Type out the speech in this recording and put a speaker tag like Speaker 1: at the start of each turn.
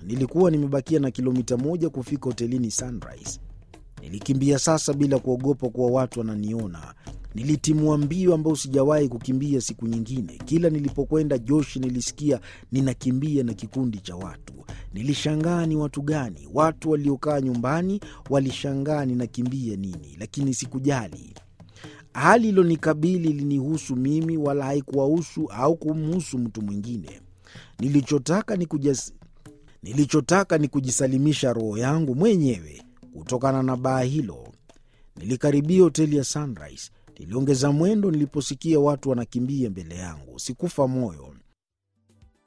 Speaker 1: Nilikuwa nimebakia na kilomita moja kufika hotelini Sunrise. Nilikimbia sasa bila kuogopa kuwa watu wananiona. Nilitimua mbio ambayo sijawahi kukimbia siku nyingine. Kila nilipokwenda Joshi nilisikia ninakimbia na kikundi cha watu. Nilishangaa ni watu gani? Watu waliokaa nyumbani walishangaa ninakimbia nini, lakini sikujali. Hali ilonikabili ilinihusu mimi, wala haikuwahusu au kumhusu mtu mwingine. Nilichotaka ni kujas... nilichotaka ni kujisalimisha roho yangu mwenyewe kutokana na baa hilo. Nilikaribia hoteli ya Sunrise. Niliongeza mwendo niliposikia watu wanakimbia mbele yangu. Sikufa moyo.